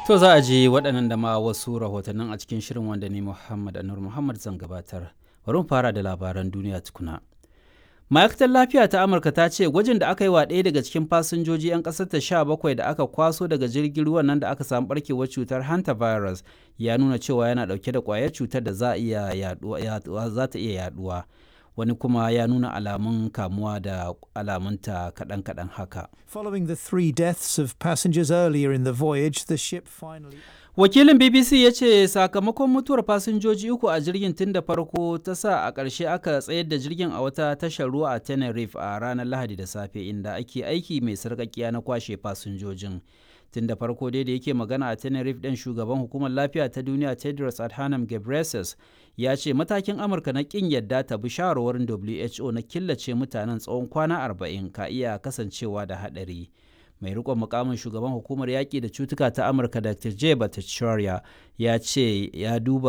To za a ji waɗannan da ma wasu rahotannin a cikin shirin wanda ni Muhammad Anur Muhammad zan gabatar. Bari mu fara da labaran duniya tukuna. Ma'aikatar lafiya ta Amurka ta ce gwajin da aka yi wa ɗaya daga cikin fasinjoji 'yan ƙasar ta sha bakwai da aka kwaso daga jirgin ruwan nan da aka samu barkewar cutar hantavirus ya nuna cewa yana ɗauke da ƙwayar cutar da za iya yaduwa ta iya yaduwa. Wani kuma ya nuna alamun kamuwa da alamunta kaɗan-kaɗan haka. Following the three deaths of passengers earlier in the voyage, the ship finally. Wakilin BBC ya ce sakamakon mutuwar fasinjoji uku a jirgin tun da farko ta sa a ƙarshe aka tsayar da jirgin a wata tashar ruwa a Tenerife a ranar Lahadi da safe inda ake aiki mai sarƙaƙiya na kwashe fasinjojin. Tun da farko dai da yake magana a Tenerife ɗin shugaban hukumar lafiya ta duniya Tedros Adhanom Ghebreyesus ya ce matakin Amurka na ƙin yadda ta bi shawarwarin WHO na killace mutanen tsawon kwana arba'in ka iya kasancewa da haɗari. mai rikon mukamin shugaban hukumar yaƙi da cutuka ta amurka dr j bhattacharya ya ce ya duba